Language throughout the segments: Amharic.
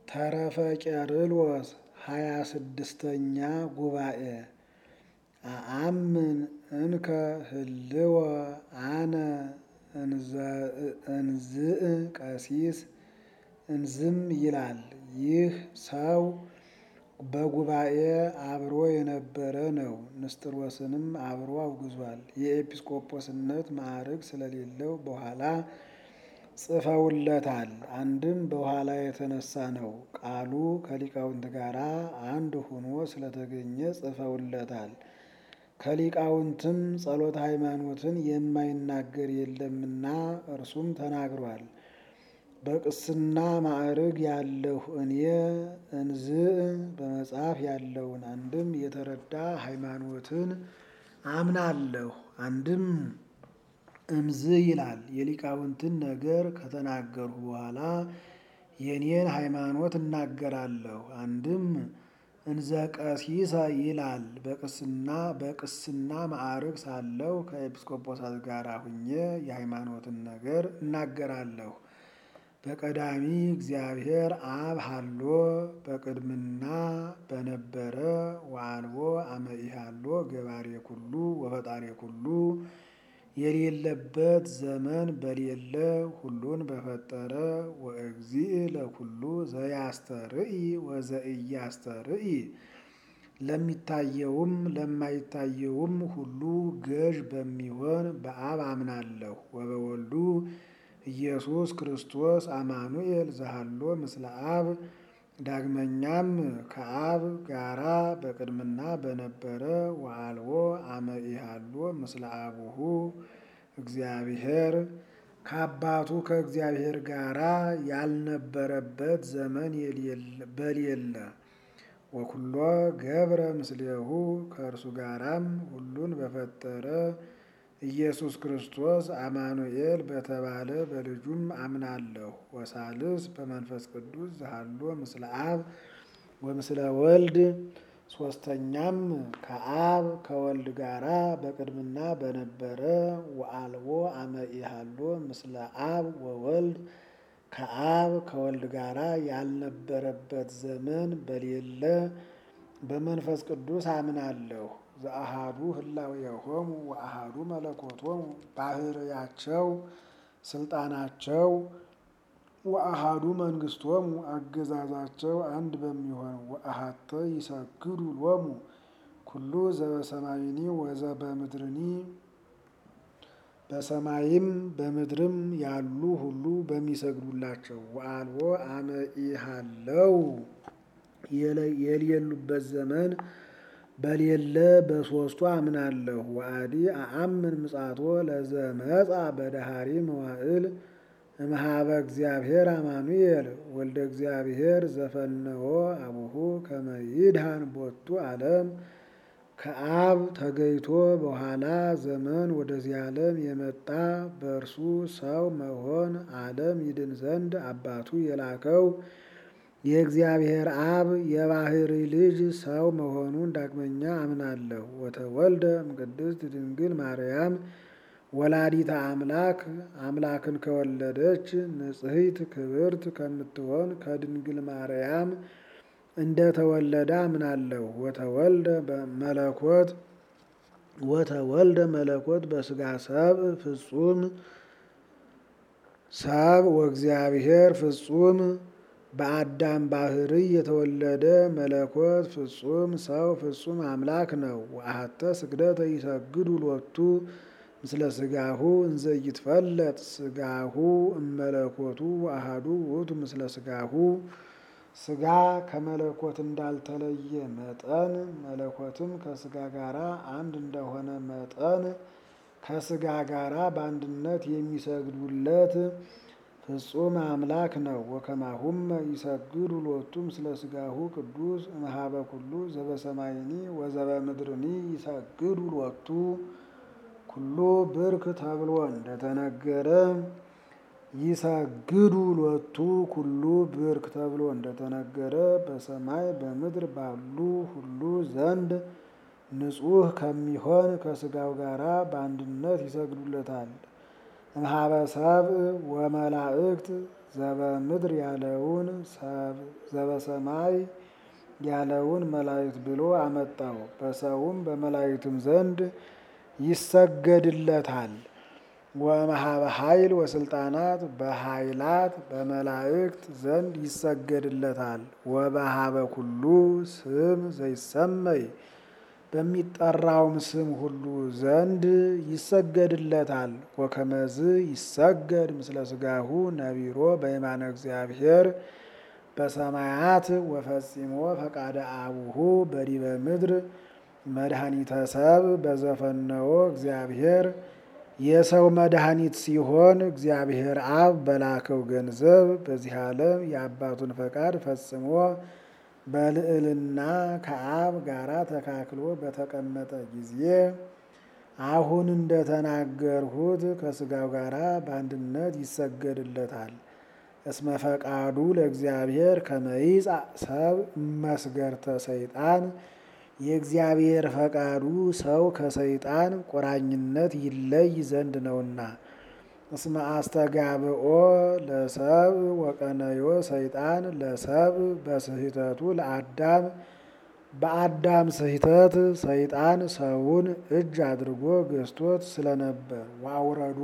ተረፈ ቄርሎስ ሃያ ስድስተኛ ጉባኤ አአምን እንከ ህልወ አነ እንዝእ ቀሲስ እንዝም ይላል። ይህ ሰው በጉባኤ አብሮ የነበረ ነው። ንስጥሮስንም አብሮ አውግዟል። የኤጲስቆጶስነት ማዕረግ ስለሌለው በኋላ ጽፈውለታል። አንድም በኋላ የተነሳ ነው። ቃሉ ከሊቃውንት ጋር አንድ ሆኖ ስለተገኘ ጽፈውለታል። ከሊቃውንትም ጸሎተ ሃይማኖትን የማይናገር የለምና እርሱም ተናግሯል። በቅስና ማዕርግ ያለሁ እኔ እንዝእ በመጽሐፍ ያለውን አንድም የተረዳ ሃይማኖትን አምናለሁ። አንድም እምዝ ይላል። የሊቃውንትን ነገር ከተናገርሁ በኋላ የኔን ሃይማኖት እናገራለሁ። አንድም እንዘ ቀሲሰ ይላል። በቅስና በቅስና ማዕርግ ሳለሁ ከኤጲስቆጶሳት ጋር ሁኜ የሃይማኖትን ነገር እናገራለሁ። በቀዳሚ እግዚአብሔር አብ ሀሎ በቅድምና በነበረ ወአልቦ አመኢሃሎ ገባሬ ኩሉ ወፈጣሪ ኩሉ የሌለበት ዘመን በሌለ ሁሉን በፈጠረ ወእግዚእ ለኩሉ ዘያስተርኢ ወዘኢያስተርኢ ለሚታየውም ለማይታየውም ሁሉ ገዥ በሚሆን በአብ አምናለሁ። ወበወልዱ ኢየሱስ ክርስቶስ አማኑኤል ዘሃሎ ምስለ አብ ዳግመኛም ከአብ ጋራ በቅድምና በነበረ ወአልቦ አመኢሃሎ ምስለ አቡሁ እግዚአብሔር ከአባቱ ከእግዚአብሔር ጋራ ያልነበረበት ዘመን በሌለ ወኩሎ ገብረ ምስሌሁ ከእርሱ ጋራም ሁሉን በፈጠረ ኢየሱስ ክርስቶስ አማኑኤል በተባለ በልጁም አምናለሁ። ወሳልስ በመንፈስ ቅዱስ ዘሃሎ ምስለ አብ ወምስለ ወልድ ሶስተኛም ከአብ ከወልድ ጋራ በቅድምና በነበረ ወአልቦ አመኢሃሎ ምስለ አብ ወወልድ ከአብ ከወልድ ጋራ ያልነበረበት ዘመን በሌለ በመንፈስ ቅዱስ አምናለሁ። ዘአሃዱ ህላዌሆሙ ወአሃዱ መለኮቶሙ ባህርያቸው ስልጣናቸው ወአሃዱ መንግስቶሙ አገዛዛቸው አንድ በሚሆን ወአሃተ ይሰግዱ ሎሙ ኩሉ ዘበሰማይኒ ወዘበምድርኒ በሰማይም በምድርም ያሉ ሁሉ በሚሰግዱላቸው ወአልቦ አመኢሃለው የሌሉበት ዘመን በሌለ በሶስቱ አምናለሁ። ወአዲ አአምን ምጻቶ ለዘመጻ በዳሃሪ መዋዕል እምሃበ እግዚአብሔር አማኑኤል ወልደ እግዚአብሔር ዘፈነዎ አቡሁ ከመ ይድኃን ቦቱ ዓለም ከአብ ተገይቶ በኋላ ዘመን ወደዚህ ዓለም የመጣ በእርሱ ሰው መሆን ዓለም ይድን ዘንድ አባቱ የላከው የእግዚአብሔር አብ የባህሪ ልጅ ሰው መሆኑን ዳግመኛ አምናለሁ። ወተወልደ እምቅድስት ድንግል ማርያም ወላዲተ አምላክ አምላክን ከወለደች ንጽሕት ክብርት ከምትሆን ከድንግል ማርያም እንደተወለደ አምናለሁ። ወተወልደ መለኮት ወተወልደ መለኮት በስጋ ሰብ ፍጹም ሰብ ወእግዚአብሔር ፍጹም በአዳም ባህሪ የተወለደ መለኮት ፍጹም ሰው ፍጹም አምላክ ነው። ወአሐተ ስግደተ ይሰግዱ ሎቱ ምስለ ስጋሁ እንዘ ይትፈለጥ ስጋሁ እመለኮቱ አሃዱ ውእቱ ምስለ ስጋሁ ስጋ ከመለኮት እንዳልተለየ መጠን መለኮትም ከስጋ ጋራ አንድ እንደሆነ መጠን ከስጋ ጋራ በአንድነት የሚሰግዱለት ፍጹም አምላክ ነው። ወከማሁም ይሰግዱ ሎቱ ምስለ ስጋሁ ቅዱስ እምሃበ ኩሉ ዘበሰማይኒ ወዘበምድርኒ ይሰግዱ ሎቱ ኩሉ ብርክ ተብሎ እንደተነገረ ይሰግዱ ሎቱ ኩሉ ብርክ ተብሎ እንደተነገረ በሰማይ በምድር ባሉ ሁሉ ዘንድ ንጹሕ ከሚሆን ከስጋው ጋራ በአንድነት ይሰግዱለታል። እምሃበ ሰብእ ወመላእክት ዘበምድር ያለውን ሰብ ዘበሰማይ ያለውን መላእክት ብሎ አመጣው። በሰውም በመላእክትም ዘንድ ይሰገድለታል። ወመሃበ ኃይል ወስልጣናት በኃይላት በመላእክት ዘንድ ይሰገድለታል። ወበሃበ ኩሉ ስም ዘይሰመይ በሚጠራውም ስም ሁሉ ዘንድ ይሰገድለታል። ወከመዝ ይሰገድ ምስለ ስጋሁ ነቢሮ በየማነ እግዚአብሔር በሰማያት ወፈጺሞ ፈቃደ አቡሁ በዲበ ምድር መድኃኒተ ሰብ በዘፈነዎ እግዚአብሔር የሰው መድኃኒት ሲሆን እግዚአብሔር አብ በላከው ገንዘብ በዚህ ዓለም የአባቱን ፈቃድ ፈጽሞ በልዕልና ከአብ ጋራ ተካክሎ በተቀመጠ ጊዜ አሁን እንደተናገርሁት ከስጋው ጋራ በአንድነት ይሰገድለታል። እስመ ፈቃዱ ለእግዚአብሔር ከመይጻእ ሰብ መስገርተ ሰይጣን የእግዚአብሔር ፈቃዱ ሰው ከሰይጣን ቁራኝነት ይለይ ዘንድ ነውና። እስመ አስተጋብኦ ለሰብ ወቀነዮ ሰይጣን ለሰብ በስህተቱ ለአዳም በአዳም ስህተት ሰይጣን ሰውን እጅ አድርጎ ገዝቶት ስለነበር ዋውረዶ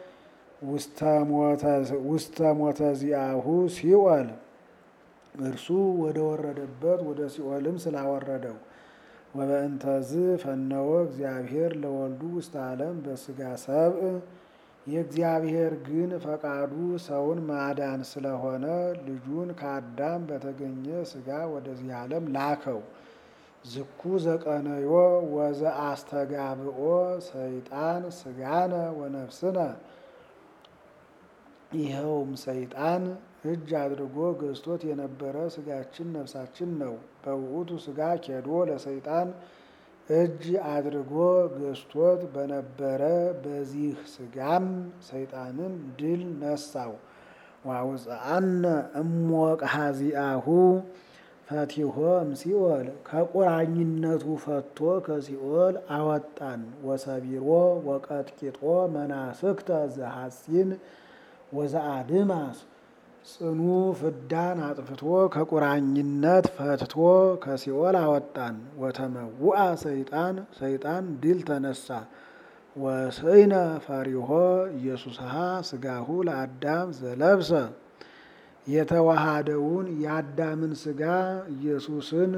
ውስተ ሞተ ዚአሁ ሲኦል እርሱ ወደ ወረደበት ወደ ሲኦልም ስላወረደው ወበእንተዝ ፈነወ እግዚአብሔር ለወልዱ ውስተ ዓለም በስጋ ሰብእ የእግዚአብሔር ግን ፈቃዱ ሰውን ማዳን ስለሆነ ልጁን ከአዳም በተገኘ ስጋ ወደዚህ ዓለም ላከው። ዝኩ ዘቀነዮ ወዘ አስተጋብኦ ሰይጣን ስጋነ ወነፍስነ ይኸውም ሰይጣን እጅ አድርጎ ገዝቶት የነበረ ስጋችን ነፍሳችን ነው። በውእቱ ስጋ ኬዶ ለሰይጣን እጅ አድርጎ ገዝቶት በነበረ በዚህ ስጋም ሰይጣንን ድል ነሳው። ዋውፅአነ እሞቅሐ ዚአሁ ፈቲሆ እምሲኦል ከቁራኝነቱ ፈቶ ከሲኦል አወጣን። ወሰቢሮ ወቀጥቂጦ መናፍቅተ ዘሐሲን ወዘአድማስ ጽኑ ፍዳን አጥፍቶ ከቁራኝነት ፈትቶ ከሲኦል አወጣን። ወተመውአ ሰይጣን ሰይጣን ድል ተነሳ። ወስእነ ፈሪሆ ኢየሱስሃ ስጋሁ ለአዳም ዘለብሰ የተዋሃደውን የአዳምን ስጋ ኢየሱስን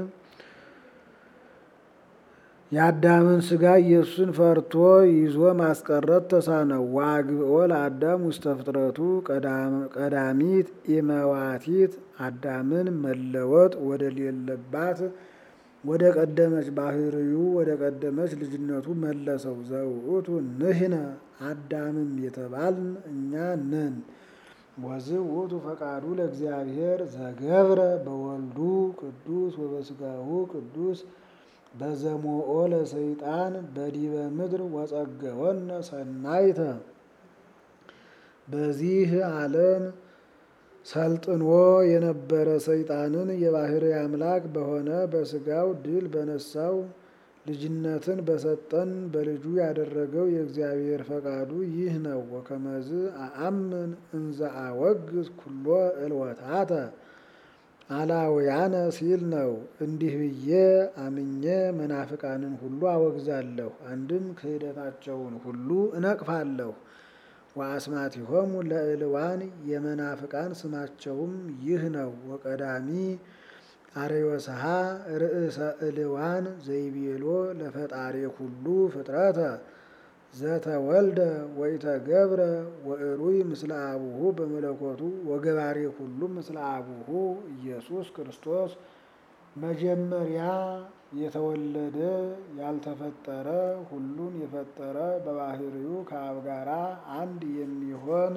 የአዳምን ስጋ ኢየሱስን ፈርቶ ይዞ ማስቀረት ተሳነው። ዋግብኦ ለአዳም ውስተ ፍጥረቱ ቀዳሚት ኢመዋቲት አዳምን መለወጥ ወደ ሌለባት ወደ ቀደመች ባህርዩ ወደ ቀደመች ልጅነቱ መለሰው። ዘውእቱ ንሕነ አዳምም የተባልን እኛ ነን። ወዝ ውእቱ ፈቃዱ ለእግዚአብሔር ዘገብረ በወልዱ ቅዱስ ወበስጋሁ ቅዱስ በዘሞኦ ለሰይጣን በዲበ ምድር ወጸገወነ ሰናይተ በዚህ ዓለም ሰልጥኖ የነበረ ሰይጣንን የባህርይ አምላክ በሆነ በስጋው ድል በነሳው ልጅነትን በሰጠን በልጁ ያደረገው የእግዚአብሔር ፈቃዱ ይህ ነው። ወከመዝ አአምን እንዘ አወግዝ ኩሎ እልወታተ አላውያነ ሲል ነው። እንዲህ ብዬ አምኜ መናፍቃንን ሁሉ አወግዛለሁ፣ አንድም ክህደታቸውን ሁሉ እነቅፋለሁ። ወአስማቲሆሙ ለእልዋን የመናፍቃን ስማቸውም ይህ ነው። ወቀዳሚ አርዮስሃ ርእሰ እልዋን ዘይቤሎ ለፈጣሪ ሁሉ ፍጥረተ ዘተወልደ ወኢተገብረ ወእሩይ ምስለ አቡሁ በመለኮቱ ወገባሬ ሁሉ ምስለ አቡሁ ኢየሱስ ክርስቶስ መጀመሪያ የተወለደ ያልተፈጠረ ሁሉን የፈጠረ በባህሪው ከአብ ጋራ አንድ የሚሆን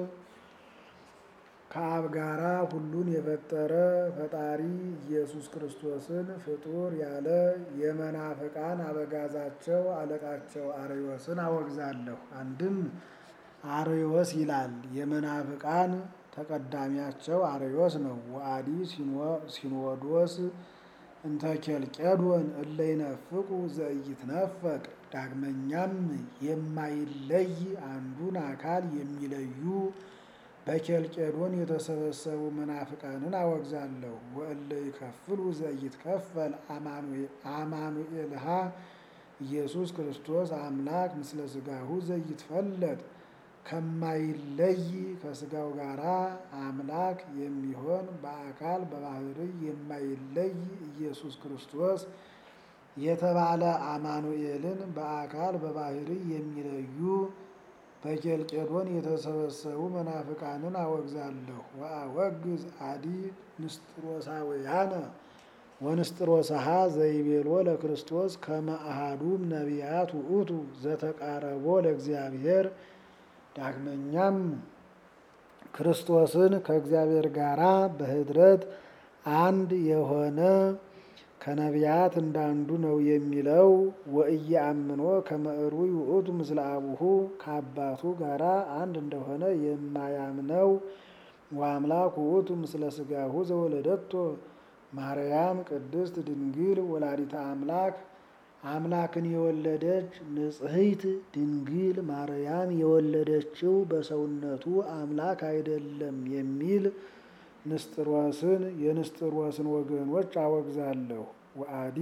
ከአብ ጋራ ሁሉን የፈጠረ ፈጣሪ ኢየሱስ ክርስቶስን ፍጡር ያለ የመናፍቃን አበጋዛቸው አለቃቸው አርዮስን አወግዛለሁ። አንድም አርዮስ ይላል የመናፍቃን ተቀዳሚያቸው አርዮስ ነው። ወአዲ ሲኖዶስ እንተ ኬልቄዶን እለ ይነፍቁ ዘኢይትነፈቅ ዳግመኛም የማይለይ አንዱን አካል የሚለዩ በኬልቄዶን የተሰበሰቡ መናፍቃንን አወግዛለሁ። ወእለ ይከፍሉ ዘኢይትከፈል አማኑኤልሃ ኢየሱስ ክርስቶስ አምላክ ምስለ ሥጋሁ ዘኢይትፈለጥ ከማይለይ ከሥጋው ጋራ አምላክ የሚሆን በአካል በባህርይ የማይለይ ኢየሱስ ክርስቶስ የተባለ አማኑኤልን በአካል በባህርይ የሚለዩ በኬልቄዶን የተሰበሰቡ መናፍቃንን አወግዛለሁ። ወአወግዝ አዲ ንስጥሮሳውያነ ወንስጥሮስሃ ዘይቤሎ ለክርስቶስ ከመ አሐዱም ነቢያት ውእቱ ዘተቃረቦ ለእግዚአብሔር። ዳግመኛም ክርስቶስን ከእግዚአብሔር ጋራ በኅድረት አንድ የሆነ ከነቢያት እንዳንዱ ነው የሚለው ወኢየአምኖ ከመ ዕሩይ ውእቱ ምስለ አቡሁ ከአባቱ ጋራ አንድ እንደሆነ የማያምነው ወአምላክ ውእቱ ምስለ ሥጋሁ ዘወለደቶ ማርያም ቅድስት ድንግል ወላዲተ አምላክ አምላክን የወለደች ንጽሕት ድንግል ማርያም የወለደችው በሰውነቱ አምላክ አይደለም የሚል ንስጥሮስን የንስጥሮስን ወገኖች አወግዛለሁ። ወአዲ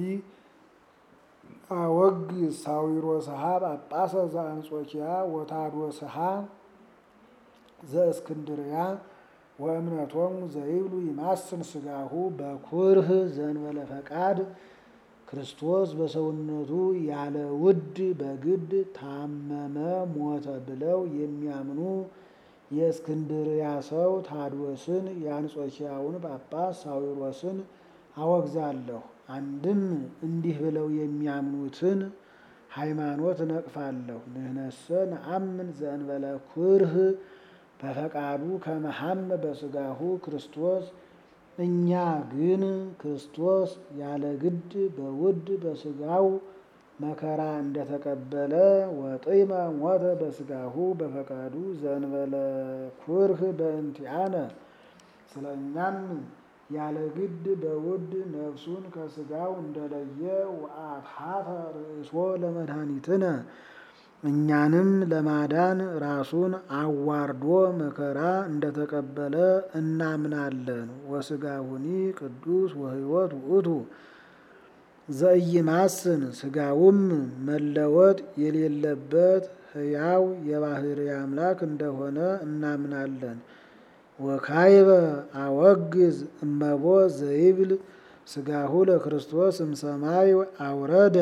አወግዝ ሳዊሮስሃ ጳጳሰ ዘአንጾኪያ ወታዶስሃ ዘእስክንድርያ ወእምነቶሙ ዘይብሉ ይማስን ሥጋሁ በኩርህ ዘእንበለ ፈቃድ ክርስቶስ በሰውነቱ ያለ ውድ በግድ ታመመ ሞተ ብለው የሚያምኑ የእስክንድርያ ሰው ታድወስን የአንጾኪያውን ጳጳስ ሳዊሮስን አወግዛለሁ። አንድም እንዲህ ብለው የሚያምኑትን ሃይማኖት እነቅፋለሁ። ንህነሰ ነአምን ዘእንበለ ኩርህ በፈቃዱ ከመሐመ በሥጋሁ ክርስቶስ እኛ ግን ክርስቶስ ያለ ግድ በውድ በሥጋው መከራ እንደተቀበለ ወጢመ ሞተ በሥጋሁ በፈቃዱ ዘእንበለ ኩርህ በእንቲአነ ስለ እኛም ያለ ግድ በውድ ነፍሱን ከሥጋው እንደለየ ወአትሐተ ርእሶ ለመድኃኒትነ እኛንም ለማዳን ራሱን አዋርዶ መከራ እንደተቀበለ እናምናለን። ወሥጋሁኒ ቅዱስ ወሕይወት ውእቱ ዘኢይማስን ሥጋውም መለወጥ የሌለበት ሕያው የባሕርይ አምላክ እንደሆነ እናምናለን። ወካይበ አወግዝ እመቦ ዘይብል ሥጋሁ ለክርስቶስ እምሰማይ አውረደ።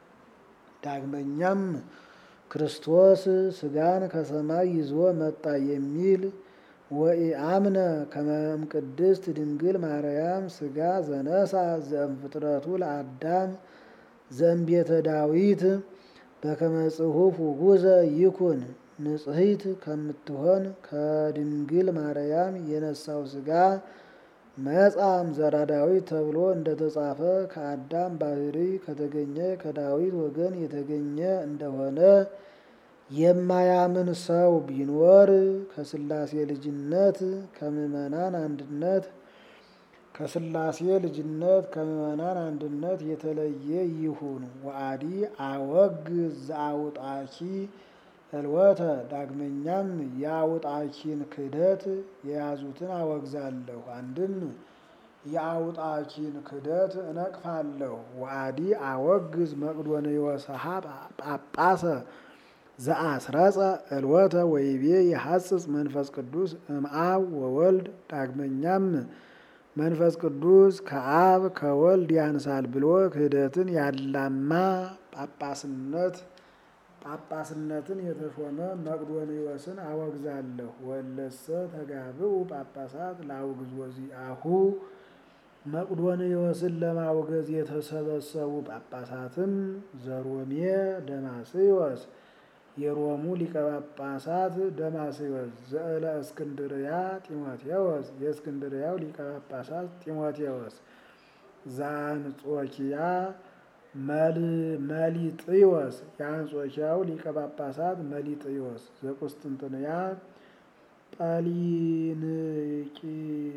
ዳግመኛም ክርስቶስ ሥጋን ከሰማይ ይዞ መጣ የሚል ወኢአምነ ከመ እምቅድስት ድንግል ማርያም ሥጋ ዘነሳ ዘእምፍጥረቱ ለአዳም ዘእምቤተ ዳዊት በከመ ጽሑፍ ውጉዘ ይኩን ንጽሕት ከምትሆን ከድንግል ማርያም የነሳው ሥጋ መጻም ዘራ ዳዊት ተብሎ እንደተጻፈ ከአዳም ባሕርይ ከተገኘ ከዳዊት ወገን የተገኘ እንደሆነ የማያምን ሰው ቢኖር ከሥላሴ ልጅነት ከምዕመናን አንድነት ከሥላሴ ልጅነት ከምዕመናን አንድነት የተለየ ይሁን። ወአዲ አወግዝ ዘአውጣኪ እልወተ ዳግመኛም የአውጣኪን ክህደት የያዙትን አወግዛለሁ። አንድም የአውጣኪን ክህደት እነቅፋለሁ። ወአዲ አወግዝ መቅዶንዮስሃ ጳጳሰ ዘአስረጸ እልወተ ወይቤ የሐጽጽ መንፈስ ቅዱስ እምአብ ወወልድ ዳግመኛም መንፈስ ቅዱስ ከአብ ከወልድ ያንሳል ብሎ ክህደትን ያላማ ጳጳስነት ጳጳስነትን የተሾመ መቅዶንዮስን አወግዛለሁ። ወለሰ ተጋብኡ ጳጳሳት ለአውግዝ ወዚአሁ መቅዶንዮስን ለማውገዝ የተሰበሰቡ ጳጳሳትም ዘሮሜ ደማስዮስ የሮሙ ሊቀ ጳጳሳት ደማስዮስ ዘእለ እስክንድርያ ጢሞቴዎስ የእስክንድርያው ሊቀ ጳጳሳት ጢሞቴዎስ ዘአንጾኪያ መሊጥዮስ የአንጾኪያው ሊቀ ጳጳሳት መሊጥዮስ ዘቁስጥንጥንያ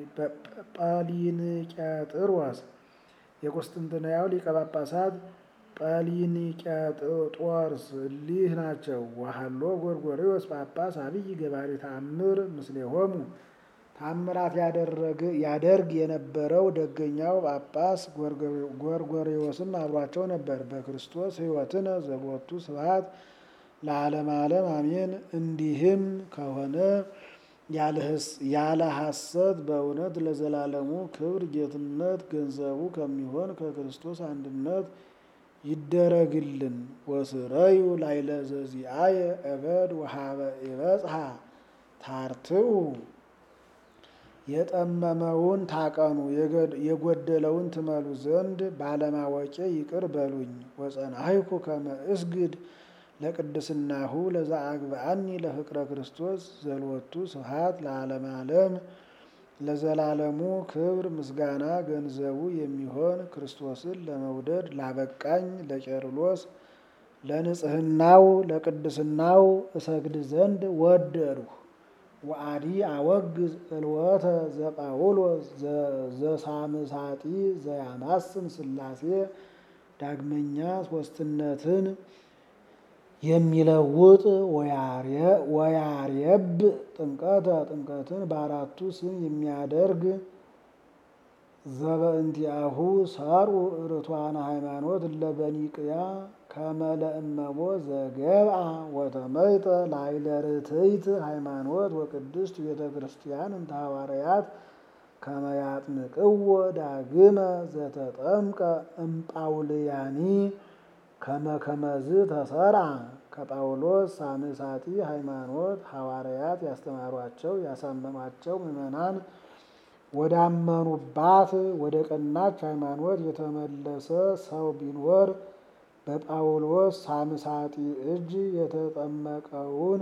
ጳሊንቄጥሮስ የቁስጥንጥንያው ሊቀ ጳጳሳት ጰሊኒቄጦርስ እሊህ ናቸው። ወሀሎ ጎርጎርዮስ ጳጳስ አብይ ገባሬ ተአምር ምስሌሆሙ ታምራት ያደርግ የነበረው ደገኛው ጳጳስ ጎርጎርዮስም አብሯቸው ነበር። በክርስቶስ ሕይወትነ ዘቦቱ ስብሐት ለዓለም ዓለም አሜን። እንዲህም ከሆነ ያለ ሐሰት በእውነት ለዘላለሙ ክብር ጌትነት ገንዘቡ ከሚሆን ከክርስቶስ አንድነት ይደረግልን። ወስረዩ ላይለ ዘዚአየ እበድ ወሀበ ይበጽሐ ታርትኡ የጠመመውን ታቀኑ የጎደለውን ትመሉ ዘንድ ባለማወቄ ይቅር በሉኝ። ወጸናይኩ ከመ እስግድ ለቅድስናሁ ለዘአግብአኒ ለፍቅረ ክርስቶስ ዘልወቱ ስብሐት ለዓለም ዓለም ለዘላለሙ ክብር ምስጋና ገንዘቡ የሚሆን ክርስቶስን ለመውደድ ላበቃኝ ለቄርሎስ ለንጽህናው ለቅድስናው እሰግድ ዘንድ ወደድሁ። ወአዲ አወግዝ እልወተ ዘጳውሎስ ዘሳምሳጢ ዘያማስን ሥላሴ ዳግመኛ ሦስትነትን የሚለውጥ ወያርየብ ጥምቀተ ጥምቀትን በአራቱ ስም የሚያደርግ ዘበእንቲአሁ ሰርኡ ርቱዓነ ሃይማኖት ለበኒቅያ ከመለእመቦ ዘገብአ ወተመይጠ ላይለ ርትዕት ሃይማኖት ወቅድስት ቤተ ክርስቲያን እንተ ሐዋርያት ከመ ያጥምቅዎ ዳግመ ዘተጠምቀ እምጳውልያኒ ከመ ከመዝ ተሰርዓ ከጳውሎስ ሳምሳጢ ሃይማኖት ሐዋርያት ያስተማሯቸው ያሳመኗቸው ምዕመናን ወዳመኑባት ወደ ቀናች ሃይማኖት የተመለሰ ሰው ቢኖር በጳውሎስ ሳምሳጢ እጅ የተጠመቀውን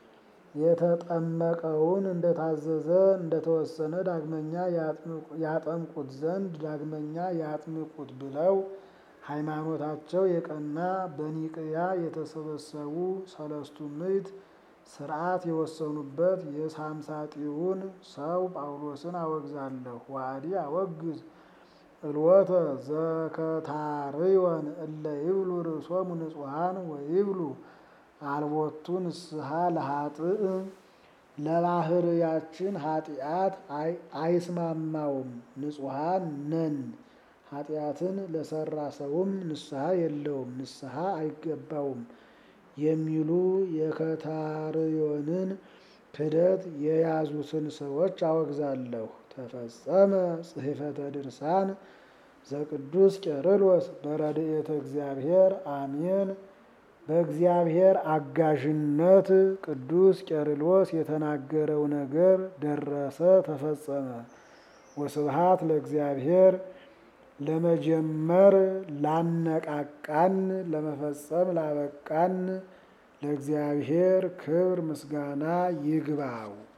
የተጠመቀውን እንደታዘዘ እንደተወሰነ ዳግመኛ ያጠምቁት ዘንድ ዳግመኛ ያጥምቁት ብለው ሃይማኖታቸው የቀና በኒቅያ የተሰበሰቡ ሰለስቱ ምዕት ሥርዓት የወሰኑበት የሳምሳጢውን ሰው ጳውሎስን አወግዛለሁ። ዋዲ አወግዝ እልወተ ዘከታርዮን እለ ይብሉ ርእሶሙ ንጹሐን ወይብሉ አልቦቱ ንስሐ ለኃጥእ ለባህርያችን ኃጢአት አይስማማውም ንጹሐን ነን ኃጢአትን ለሰራ ሰውም ንስሐ የለውም ንስሐ አይገባውም የሚሉ የከታርዮንን ክደት የያዙትን ሰዎች አወግዛለሁ። ተፈጸመ ጽሕፈተ ድርሳን ዘቅዱስ ቄርሎስ በረድኤተ እግዚአብሔር አሜን። በእግዚአብሔር አጋዥነት ቅዱስ ቄርሎስ የተናገረው ነገር ደረሰ፣ ተፈጸመ። ወስብሐት ለእግዚአብሔር ለመጀመር ላነቃቃን ለመፈጸም ላበቃን ለእግዚአብሔር ክብር ምስጋና ይግባው።